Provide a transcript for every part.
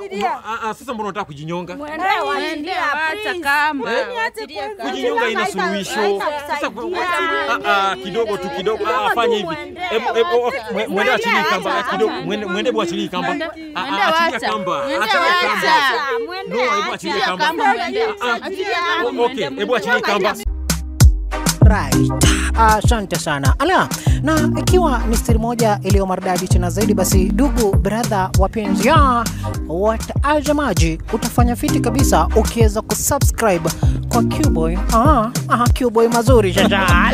Ah, ah, sasa mbona unataka kujinyonga? Mwende wacha kamba. Wachilia kamba. Kujinyonga ina suluhisho. Sasa ku- ah, ah, kidogo tu kidogo. Ah, fanya hivi. Hebu hebu mwe- mwende achilie kamba ah, kidogo. Mwende mwende hebu achilie kamba. Mwende- Ah, mwende ah, achilia wacha. kamba. Mwende Achilia kamba. wacha. No, hebu achilie Achilia kamba. kamba mwende. Ah, ah. Achilia kamba O- Okay, mwende. hebu achilie kamba. Right. Asante sana. Ala, na ikiwa ni siri moja iliyo maridadi tena zaidi, basi ndugu brother wapenzi ya watazamaji, utafanya fiti kabisa ukiweza kusubscribe kwa Qboy. Ah, ah, Qboy mazuri shasha.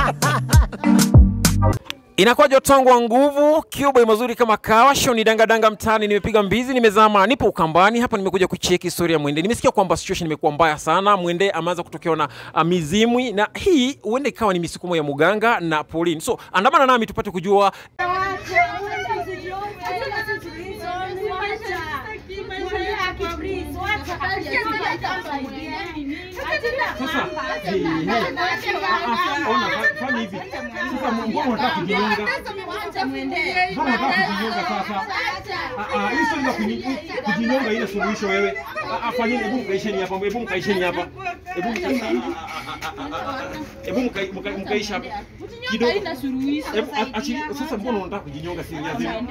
Inakuwa jotangu wa nguvu Cuba mazuri kama kawa show ni danga danga mtaani, nimepiga mbizi, nimezama, nipo Ukambani hapa, nimekuja kucheki historia ya Mwende. Nimesikia kwamba situation imekuwa mbaya sana, Mwende ameanza kutokewa na uh, mizimwi, na hii huenda ikawa ni misukumo ya muganga na Pauline. So andamana nami tupate kujua sasa. Ona, fanya hivi sasa, mbona unataka kujinyonga? Mbona unataka kujinyonga sasa? Ah, ah, hii swali la kunyi- kujinyonga ile suluhisho wewe. Ah, ah, Fanyeni, hebu mkaisheni hapa, hebu mkaisheni hapa, hebu mka- ah, ah, ah, ah, ah, ah, hebu mka- mka- mkaisha hapa kidogo. Hebu a- achilia- Sasa mbona unataka kujinyonga siri ya zenu?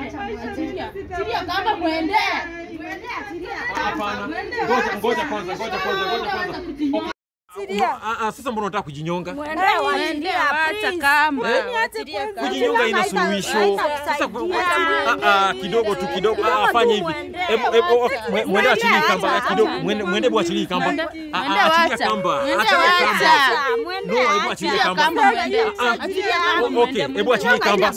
Hapana, ngoja ngoja kwanza, ngoja kwanza, ngoja kwanza. Okay. Ah, ah, Sasa mbona unataka kujinyonga? Mwende wacha kamba. Wachilia kamba. kujinyonga ina suluhisho. Sasa ku- ah, ah, kidogo tu kidogo, ah, fanya hivi. Hebu hebu mwe- mwende achilie kamba ah, kidogo, mwende mwende hebu achilie kamba. Mwende- Ah, mwende ah, achilia wacha. kamba, Mwende achilia kamba. wacha. No, hebu achilie Achilia kamba. kamba mwende. Ah, ah. Achilia kamba O- mwende. Okay, hebu achilie kamba.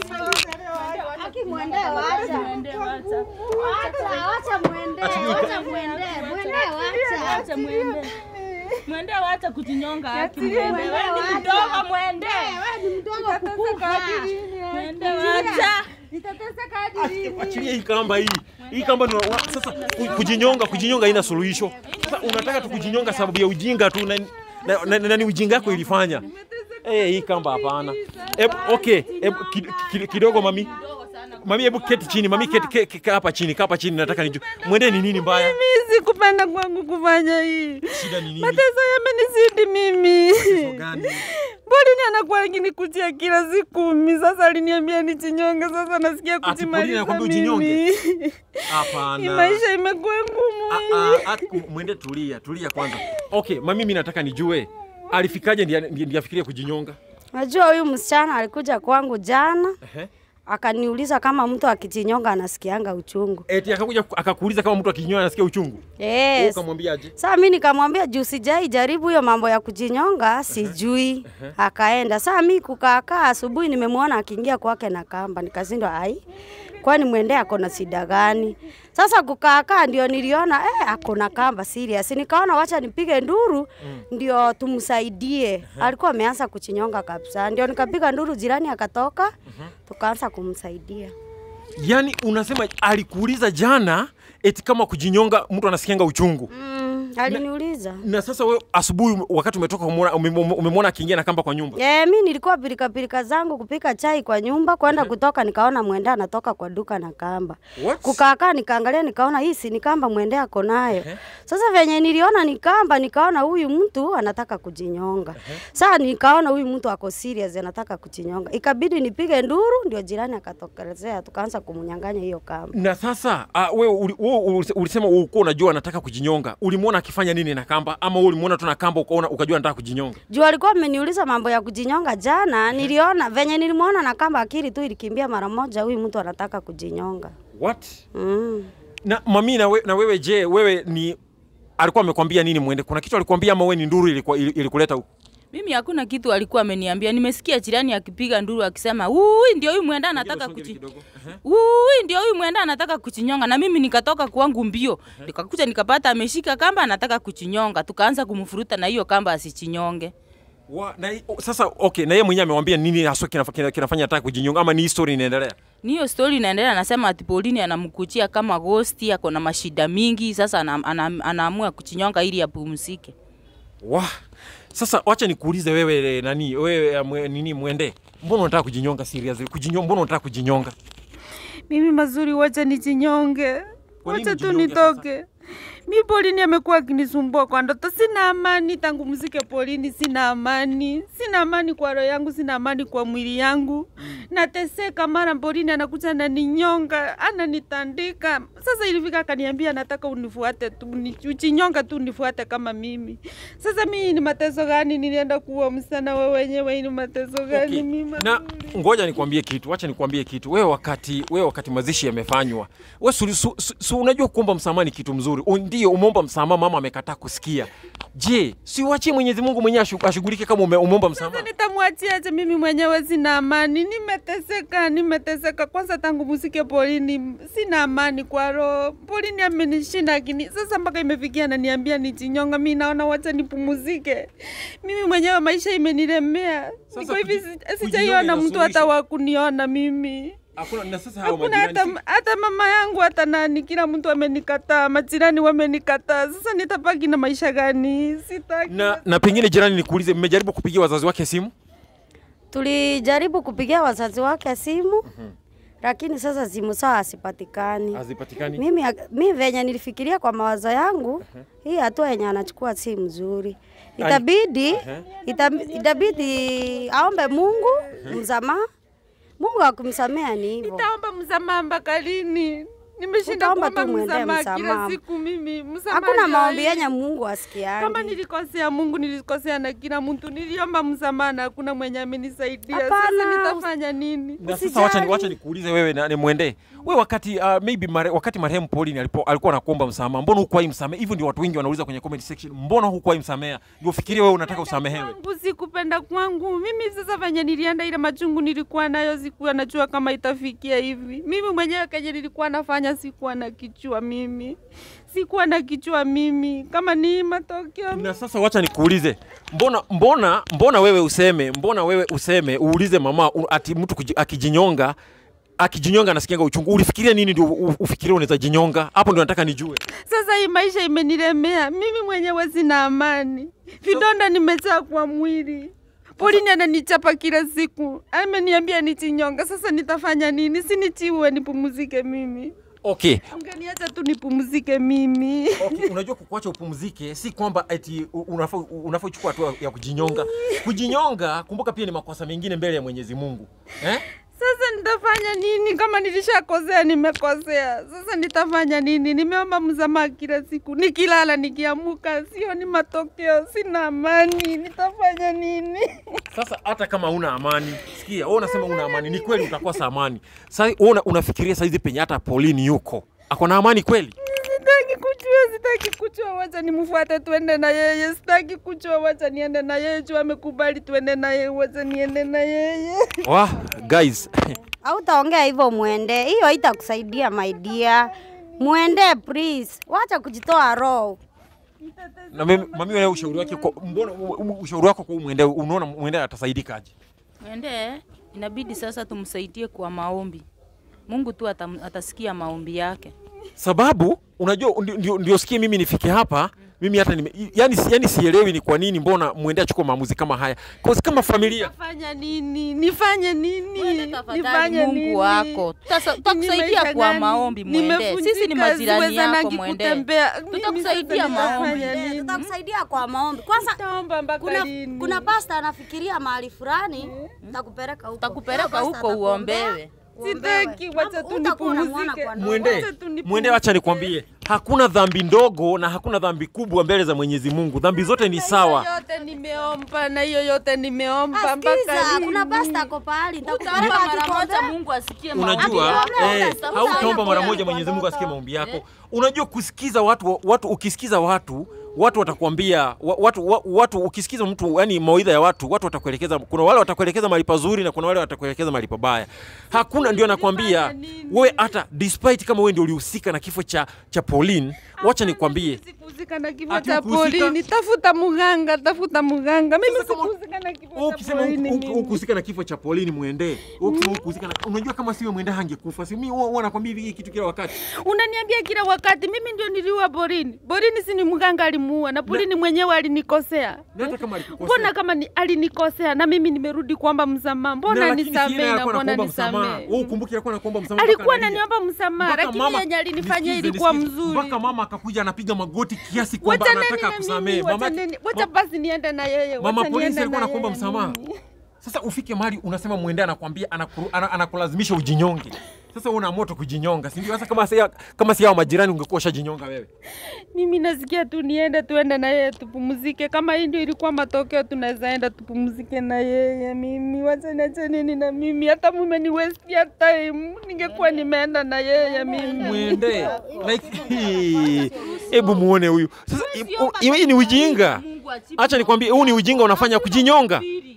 Wacha mwende. Mwende wacha kujinyonga haki mwende. Wewe ni mdogo mwende. Mwende wacha. Achilia hii kamba hii. Hii kamba ndio wa- sasa ku- kujinyonga, kujinyonga haina suluhisho. Sasa unataka tu kujinyonga sababu ya ujinga tu na na, na, na, ni ujinga wako ilifanya. Eh, hii kamba hapana. Hebu okay, hebu ki- ki- kidogo mami. Mami hebu keti chini, mami keti ke- ke- kaa hapa chini, kaa hapa chini nataka nijue. Mwende ni nini mbaya? Mimi sikupenda kwangu kufanya hii. Shida ni nini? Mateso yamenizidi mimi. Tatizo gani? Bolini anakuwa akinikutia kila siku mimi. Sasa aliniambia nichinyonge, sasa nasikia Pauline kujimaliza anakuambia ujinyonge? mimi. Hii Hapana. maisha imekuwa ngumu Ah, hii. ah, ah, mwende tulia, tulia kwanza. Okay, mami mimi nataka nijue alifikaje ndiye ndiye afikirie kujinyonga? Najua huyu msichana alikuja kwangu jana Ehe. akaniuliza kama mtu akijinyonga anasikianga uchungu. Eti akakuja akakuuliza kama mtu akinyonga anasikia uchungu. Wewe Yes. ukamwambiaje? Sasa mimi nikamwambia juu sijai jaribu hiyo mambo ya kujinyonga, sijui. Akaenda. Sasa mimi kukaakaa asubuhi nimemwona akiingia kwake na kamba, nikashindwa ai. Kwani mwende ako na shida gani? Sasa kukaakaa ndio niliona eh, ako na kamba serious. Nikaona wacha nipige nduru ndio tumsaidie. Alikuwa ameanza kuchinyonga kabisa. Ndio nikapiga nduru, jirani akatoka, tukaanza kumsaidia. Yaani unasema alikuuliza jana eti kama kujinyonga mtu anasikianga uchungu. Mm, aliniuliza. Na sasa wewe asubuhi wakati umetoka umemwona umem- umemwona akiingia na kamba kwa nyumba. Yeah, mi nilikuwa pilika pilika zangu kupika chai kwa nyumba, kwenda kutoka nikaona mwende anatoka kwa duka na kamba. What? Kukaakaa nikaangalia nikaona hii si ni kamba mwende ako nayo. Sasa venye niliona ni kamba nikaona huyu mtu anataka kujinyonga. Sasa nikaona huyu mtu ako serious anataka kujinyonga. Ikabidi nipige nduru ndio jirani akatokelezea tukaanza kumnyang'anya hiyo kamba. Na sasa uh, wewe uli- wewe uli- ulisema ulikuwa unajua anataka kujinyonga. Ulimwona akifanya nini na kamba ama wewe ulimwona tu na kamba ukaona ukajua anataka kujinyonga? Juu alikuwa ameniuliza mambo ya kujinyonga jana, niliona venye nilimwona na kamba akili tu ilikimbia mara moja huyu mtu anataka kujinyonga. What? Mm. Na mami na, we, na wewe je, wewe ni alikuwa amekwambia nini mwende? Kuna kitu alikwambia ama wewe ni nduru ilikuwa ili- ilikuleta huku? Mimi hakuna kitu alikuwa ameniambia. Nimesikia jirani akipiga nduru akisema, "Ui, ndio huyu mwenda anataka kuchi Ui, ndio huyu mwenda anataka kuchinyonga." Na mimi nikatoka kwangu mbio. Nikakuja nikapata ameshika kamba anataka kuchinyonga. Tukaanza kumfuruta na hiyo kamba asichinyonge. Wa, na, hi- sasa okay, na yeye mwenyewe amewambia nini haswa kinafa- kina- kinafanya ataka kujinyonga ama ni history inaendelea? Ni hiyo story inaendelea, anasema ati Pauline anamkuchia kama ghost, ako na mashida mingi, sasa ana, ana, anaamua kuchinyonga ili apumzike. Wa, sasa wacha nikuulize wewe eh, nani wewe eh, mwe, nini mwende, mbona unataka kujinyonga serious? Kujinyonga, mbona unataka kujinyonga? Mimi mazuri, wacha nichinyonge. Kwa nini Wacha tu ujinyonge sasa? nitoke. Mi Polini amekuwa akinisumbua kwa ndoto. Sina amani tangu mzike Polini, sina amani, sina amani kwa roho yangu, sina amani kwa mwili yangu. Nateseka, mara Polini anakuja ananinyonga, ananitandika. Sasa ilifika akaniambia, nataka unifuate tu, ni- uchinyonga tu unifuate kama mimi. Sasa mimi ni mateso gani? Nilienda kuwa msichana wewe wenyewe, hii ni mateso gani Okay. mimi? Na ngoja nikwambie kitu, wacha nikwambie kitu. Wewe wakati wewe wakati mazishi yamefanywa, wewe su, su, su, su, unajua kuomba msamaha ni kitu mzuri. U- Ndio umeomba msamaha, mama amekataa kusikia. Je, si uachie Mwenyezi Mungu mwenyewe ashu- ashughulike kama ume, umeomba msamaha? Sasa nitamwachiaje? Mimi mwenyewe sina amani, nimeteseka, nimeteseka. Kwanza tangu musike Polini sina amani kwa roho. Polini amenishinda akini, sasa mpaka imefikia ananiambia nijinyonga. Mi naona wacha nipumuzike. Mimi mwenyewe maisha imenilemea, Sasa niko hivi, kuji- si- kujinyonga sijaiona mtu hata inasuluhisha. wa kuniona mimi Hakuna na sasa hao hakuna majirani. hata, hata mama yangu hata nani, kila mtu amenikataa, majirani wamenikataa. Sasa nitabaki na maisha gani? Sitaki. Na, na pengine jirani, nikuulize, mmejaribu kupigia wazazi wake simu? Tulijaribu kupigia wazazi wake simu lakini sasa simu sawa asipatikani. Hazipatikani. Mimi, mi venye nilifikiria kwa mawazo yangu hii hatua yenye anachukua si mzuri, itabidi itab- itabidi aombe Mungu msamaha. Mungu akumsamea ni hivyo. Nitaomba msamaha mpaka lini? Nimeshinda Utaomba kuomba tu mwendee msamaha kila msamaha. siku mimi. Msamaha Hakuna ndio maombi hii. yenye Mungu Kama asikiangi. nilikosea Mungu, nilikosea na kila mtu. Niliomba msamaha na hakuna mwenye amenisaidia. Hapana, Sasa nitafanya nini? Na sasa Usijali. wacha ni wacha nikuulize wewe na nimwendee. Wewe wakati uh, maybe mare, wakati marehemu Pauline alipo alikuwa anakuomba msamaha, mbona hukuwahi msamehe? Hivyo ndio watu wengi wanauliza kwenye comment section. Mbona hukuwahi msamehe? Ndio ufikirie wewe unataka usamehewe. Kwangu sikupenda kwangu mimi. Sasa venye nilienda, ile machungu nilikuwa nayo, sikuwa najua kama itafikia hivi. Mimi mwenyewe kenye nilikuwa nafanya, sikuwa na kichwa mimi, sikuwa na kichwa mimi, kama ni matokeo Na sasa wacha nikuulize. Mbona mbona mbona wewe useme, mbona wewe useme uulize mama u- ati mtu kuji- akijinyonga akijinyonga anasikianga uchungu. Ulifikiria nini ndio u- ufikirie unaweza jinyonga? Hapo ndio nataka nijue. Sasa hii maisha imenilemea mimi mwenyewe, sina amani, vidonda nimejaa kwa mwili. Polini ananichapa kila siku, ameniambia nichinyonga. Sasa nitafanya nini? Sinichiwe nipumzike mimi, Okay. ungeniacha tu nipumzike mimi. Okay, unajua kukuacha upumzike si kwamba eti u- unafaa unafaa uchukue hatua ya kujinyonga. Kujinyonga, kumbuka pia ni makosa mengine mbele ya Mwenyezi Mungu. Eh? Sasa nitafanya nini? Kama nilishakosea, nimekosea. Sasa nitafanya nini? Nimeomba msamaha kila siku, nikilala, nikiamuka, sioni matokeo, sina amani. Nitafanya nini? Sasa hata kama una amani, sikia, wewe unasema una amani, ni kweli utakosa amani. Sasa wewe una, unafikiria saizi penye hata Pauline yuko. Ako na amani kweli? Sitaki kujua, sitaki kujua, wacha nimfuate tuende na yeye. Sitaki kujua, wacha niende na yeye. Juu amekubali tuende na yeye, wacha niende na yeye. Wah, guys. Hautaongea hivyo, mwende. Hiyo haitakusaidia my dear. Mwende please, wacha kujitoa roho. na mimi mami wewe ushauri wake kwa mbona u- u- ushauri wako kwa mwende unaona mwende atasaidikaje? Mwende inabidi sasa tumsaidie kwa maombi. Mungu tu atam, atasikia maombi yake. Sababu unajua ndio, ndio, ndio sikie mimi nifike hapa mimi hata nime, yani, yani sielewi ni kwa nini mbona mwende achukue maamuzi kama haya. Kwa kama familia Nitafanya nini? Nifanye nini? Mwende tafadhali Nifanye Mungu nini? wako. Tutasa- Tutakusaidia Nimeisha kwa gani? maombi mwende. Sisi ni Nimevunjika, majirani siwezanagi yako mwende. kutembea. Mimi Tutakusaidia sasa maombi. nitafanya Eh, nini? Tutakusaidia kwa maombi. Kwanza Nitaomba mpaka kuna, lini? kuna pasta anafikiria mahali fulani, nitakupeleka huko. Tutakupeleka Pasta huko atakuombea, uombewe. uombewe. Sitaki, wacha tu Hutakuwa unamuona nipumzike. kwa ndoto. mwende Wacha tu nipumzike. mwende, wacha nikwambie, hakuna dhambi ndogo na hakuna dhambi kubwa mbele za Mwenyezi Mungu. Dhambi zote ni sawa. Hiyo yote nimeomba na hiyo yote nimeomba mpaka Asikiza, lini? kuna pasta ako pahali, nitakupeleka Utaomba mara akikuombea. moja Mungu asikie maombi Unajua yako. Utaomba, eh, utaomba, hautaomba mara utaomba moja kwa Mwenyezi Mungu asikie ndoto. maombi yako. Unajua kusikiza watu, watu ukisikiza watu watu watakwambia wa- watu, wa- watu ukisikiza mtu yani mawaidha ya watu watu watakuelekeza kuna wale watakuelekeza mahali pazuri na kuna wale watakuelekeza mahali pabaya hakuna ndio nakwambia nini? wewe hata despite kama wewe ndio ulihusika na kifo cha cha Pauline wacha nikwambie Sikuzika na kifo Ati cha ukuhusika? polini. Tafuta mganga, tafuta mganga. Mimi Sasa kama- sikuzika na kifo Wewe cha ukisema polini. huku- huku- mimi. hukuhusika na kifo cha Pauline mwende. Wewe ukisema hukuhusika na unajua kama siwe mwende hangekufa. Si mimi huwa huwa nakwambia hivi kitu kila wakati. Unaniambia kila wakati mimi ndio niliua Borini. Borini si ni mganga alimuua na Borini mwenyewe alinikosea. Na hata kama alikukosea. Mbona kama ni, alinikosea na mimi nimerudi kuomba msamaha? Na Mbona lakini si yeye nisamee na alikuwa mbona anakuomba msamaha. nisamee? Wewe ukumbuke alikuwa anakuomba msamaha. Alikuwa mpaka analia. ananiomba msamaha, Mpaka lakini mama- yenye alinifanyia nisikize, ilikuwa nisikize. mzuri. Mpaka mama akakuja anapiga magoti kiasi kwamba Wacha nini anataka na kusamehe. mimi? Wacha Mama nini? Wacha basi niende na yeye. Mama wacha polisi niende alikuwa na anakuomba yeye msamaha. mimi. Sasa ufike mahali unasema mwende anakwambia anakuru- ana- anakulazimisha ujinyonge. Sasa wewe una moto kujinyonga, si ndio? Sasa kama si kama si hao majirani ungekuwa ushajinyonga wewe. Mimi nasikia tu niende tuende na yeye tupumzike. Kama hii ndio ilikuwa matokeo, tunaweza enda tupumzike na yeye. Mimi wacha niache nini na mimi, hata mume ni waste ya time, ningekuwa nimeenda na yeye mimi. Mwende like hii. hebu muone huyu sasa. i- Hii ni ujinga. Acha nikwambie, huu ni ujinga unafanya kujinyonga.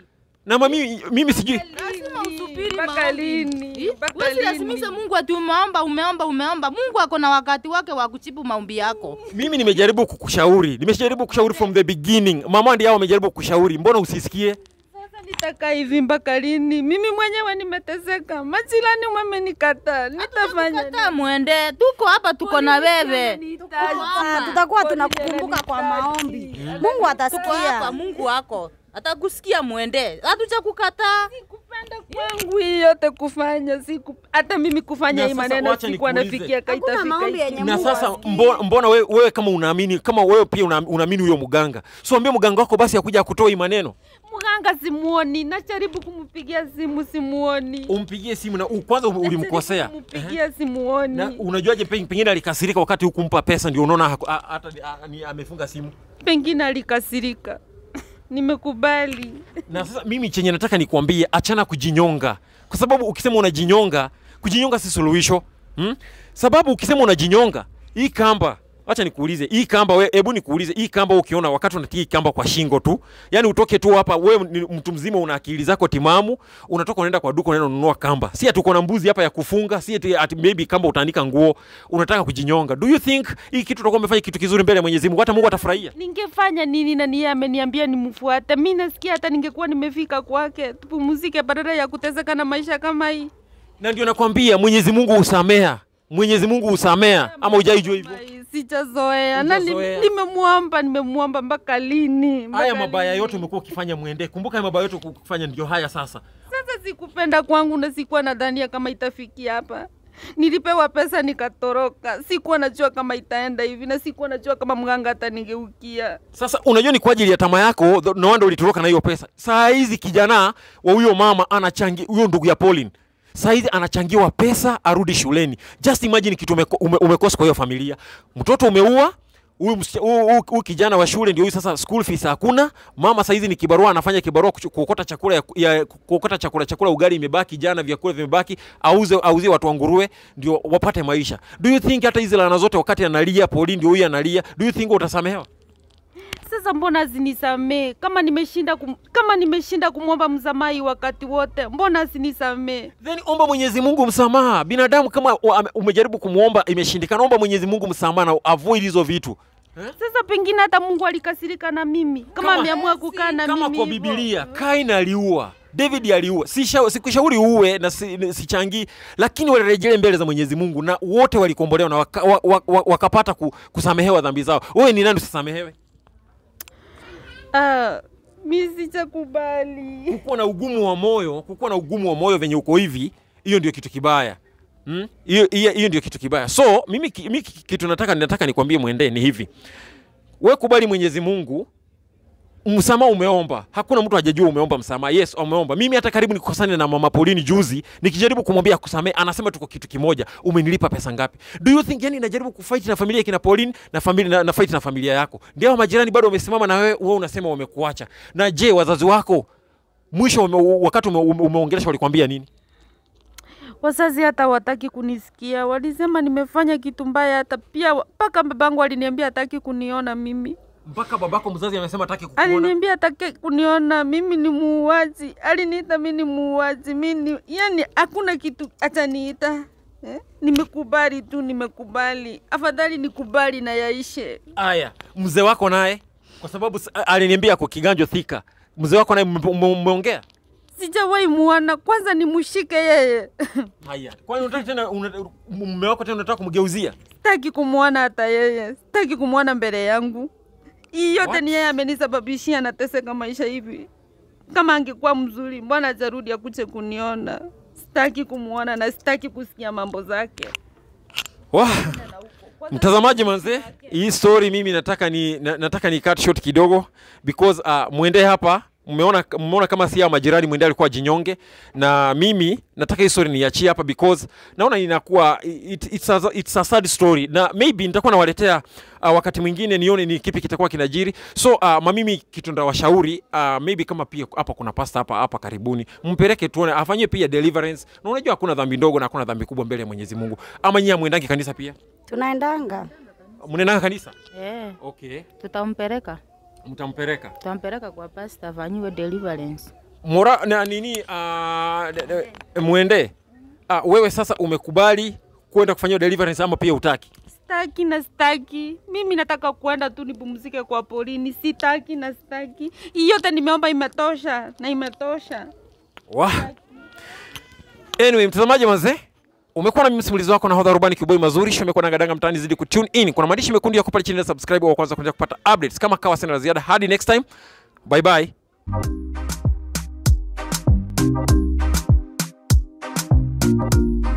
Na mimi mimi sijui Lazima usubiri Mpaka maombi. lini? Eh? Mpaka Huwezi lini? lazimisha Mungu ati umeomba umeomba umeomba. Mungu ako na wakati wake wa kujibu maombi yako. mimi nimejaribu kukushauri, nimejaribu kushauri from the beginning. Mama ndiye hao wamejaribu kukushauri, mbona usisikie? Sasa nitakaa hivi mpaka lini? Mimi mwenyewe nimeteseka, majirani wamenikataa, nitafanya Kataa mwende, tuko hapa, tuko na wewe. Ah, tutakuwa tunakukumbuka kwa maombi. Mungu Tuko hapa, atasikia. Mungu wako atakusikia. Mwende, hatuja kukataa. kupenda kwangu hii yote kufanya siku hata mimi kufanya Na hii sasa maneno wacha sikuwa nikuulize. nafikia Hakuna kaitafika maombi hiki. yenye na Mungu sasa asikii. mbona, mbona wewe, wewe kama unaamini kama wewe pia una- unaamini huyo mganga so ambie mganga wako basi akuja akutoa hii maneno Mganga simuoni, najaribu kumpigia simu simuoni, umpigie simu na u- kwanza u- ulimkosea Najaribu kumpigia simuoni. na unajuaje pe- pengine alikasirika wakati hukumpa pesa ndio unaona haku- a- hata a- ni- amefunga simu Pengine alikasirika, nimekubali. na sasa mimi chenye nataka nikuambie achana kujinyonga kwa sababu ukisema unajinyonga kujinyonga si suluhisho hmm? sababu ukisema unajinyonga hii kamba acha nikuulize hii kamba we, hebu nikuulize hii kamba ukiona wakati unatia hii kamba kwa shingo tu yani utoke tu hapa wewe ni mtu mzima una akili zako timamu unatoka unaenda kwa duka unaenda ununua kamba si ati uko na mbuzi hapa ya kufunga si ati, ati maybe kamba utaandika nguo unataka kujinyonga do you think hii kitu utakuwa umefanya kitu kizuri mbele ya Mwenyezi Mungu hata Mungu atafurahia Ningefanya nini na niye ameniambia nimfuate? Mi nasikia hata ningekuwa nimefika kwake, tupumzike badala ya kuteseka na maisha kama hii. na ndio nakwambia Mwenyezi Mungu husamea Mwenyezi Mungu husamea ama hujaijua hivyo Ai, Sijazoea na ni- Hujazoea. nimemwomba, nimemwomba mpaka lini? Mpaka haya mabaya lini? yote umekuwa ukifanya mwende kumbuka haya mabaya yote ukifanya ndio haya sasa Sasa sikupenda kwangu na sikuwa nadhania kama itafikia hapa. Nilipewa pesa nikatoroka, sikuwa najua kama itaenda hivi na sikuwa najua kama mganga atanigeukia. sasa unajua ni kwa ajili ya tamaa yako th- no wonder ulitoroka na hiyo pesa saa hizi kijana wa huyo mama anachangi huyo ndugu ya Pauline saa hizi anachangiwa pesa arudi shuleni just imagine kitu umeko, ume, umekosa kwa hiyo familia mtoto umeua huyu msicha- huyu- huyu huyu kijana wa shule ndio huyu sasa school fees hakuna mama saa hizi ni kibarua anafanya kibarua kuchu- kuokota chakula ya, ya kuokota chakula chakula ugali imebaki jana vyakula vimebaki auze auzie watu wa nguruwe ndio wapate maisha do you think hata hizi laana zote wakati analia Pauline ndio huyu analia do you think utasamehewa Sasa mbona zinisamee kama nimeshinda kum, kama nimeshinda kumwomba msamaha wakati wote, mbona asinisamee? then omba Mwenyezi Mungu msamaha. Binadamu kama wa- ame- umejaribu kumwomba imeshindikana, omba Mwenyezi Mungu msamaha na avoid hizo vitu. Sasa pengine hata Mungu alikasirika na mimi kama, Kama- ameamua kukaa na Kama mimi kwa hivyo. Biblia Kain aliua, David aliua. Sisha- Sikushauri uue na si- ni- sichangii, lakini walirejelea mbele za Mwenyezi Mungu na wote walikombolewa na waka, wa, wa, wa, wakapata ku, kusamehewa dhambi zao. Wewe ni nani usisamehewe? Ah, mi sichakubali. Kukuwa na ugumu wa moyo, kukuwa na ugumu wa moyo venye uko hivi, hiyo ndio kitu kibaya. Hmm? Hiyo hiyo hiyo ndio kitu kibaya. So mimi, ki- mimi ki- kitu nataka nataka nikwambie mwendee ni hivi. We kubali Mwenyezi Mungu, msamaha umeomba. Hakuna mtu hajajua umeomba msamaha. Yes, umeomba. Mimi hata karibu nikosane na mama Pauline juzi, nikijaribu kumwambia kusamehe, anasema tuko kitu kimoja. Umenilipa pesa ngapi? Do you think yani najaribu kufight na familia ya kina Pauline na familia na, na fight na familia yako. Ndio hao majirani bado wamesimama na wewe, wewe unasema wamekuacha. Na je, wazazi wako mwisho ume, wakati ume, ume, umeongelesha walikwambia nini? Wazazi hata wataki kunisikia, walisema nimefanya kitu mbaya. Hata pia mpaka babangu aliniambia hataki kuniona mimi, Mpaka babako mzazi amesema hataki kukuona. aliniambia hataki kuniona mimi ni muuaji, aliniita mimi ni muuaji, mimi ni yani, hakuna kitu ataniita eh? Nimekubali tu, nimekubali. Afadhali nikubali na yaishe. Aya, mzee wako naye kwa sababu s- aliniambia ako kiganjo thika. Mzee wako naye mme- mme- mmeongea? Sijawahi muona, kwanza nimshike yeye. Haya, kwani unataka tena una- mume wako tena unataka kumgeuzia? Sitaki kumwona hata yeye, sitaki kumwona mbele yangu. Hii yote What? ni yeye amenisababishia nateseka maisha hivi. Kama angekuwa mzuri, mbona hajarudi akuje kuniona? Sitaki kumwona na sitaki kusikia mambo zake. Wah. Mtazamaji manze, hii story mimi nataka ni na, nataka ni cut short kidogo because uh, mwende hapa mmeona mmeona kama si hao majirani mwende alikuwa jinyonge na mimi nataka hii story niachie hapa because naona inakuwa it, it's, a, it's a sad story na maybe nitakuwa nawaletea uh, wakati mwingine nione ni kipi kitakuwa kinajiri so uh, mamimi kitu ndawashauri uh, maybe kama pia hapa kuna pasta hapa hapa karibuni mpeleke tuone afanyie pia deliverance na unajua hakuna dhambi ndogo na hakuna dhambi kubwa mbele ya Mwenyezi Mungu ama nyinyi mwendangi kanisa pia Tunaendanga. mnaendanga kanisa Eh, okay tutampeleka mtampeleka tutampeleka kwa pasta afanyiwe deliverance. mora na nini uh, de, de, mwende uh, wewe sasa umekubali kwenda kufanyia deliverance ama pia utaki Sitaki na sitaki. Mimi nataka kuenda tu nipumzike kwa polini. Sitaki na sitaki. Hii yote nimeomba imetosha na imetosha. Wah. Anyway, mtazamaji manze, umekuwa na mimi msimulizi wako na hodha rubani kiboi mazuri show imekuwa nangadanga mtaani zidi kutune in. Kuna maandishi mekundu yako pale chini ya subscribe wa kwanza kuendelea kupata updates kama kawa sina la ziada. Hadi next time. Bye bye.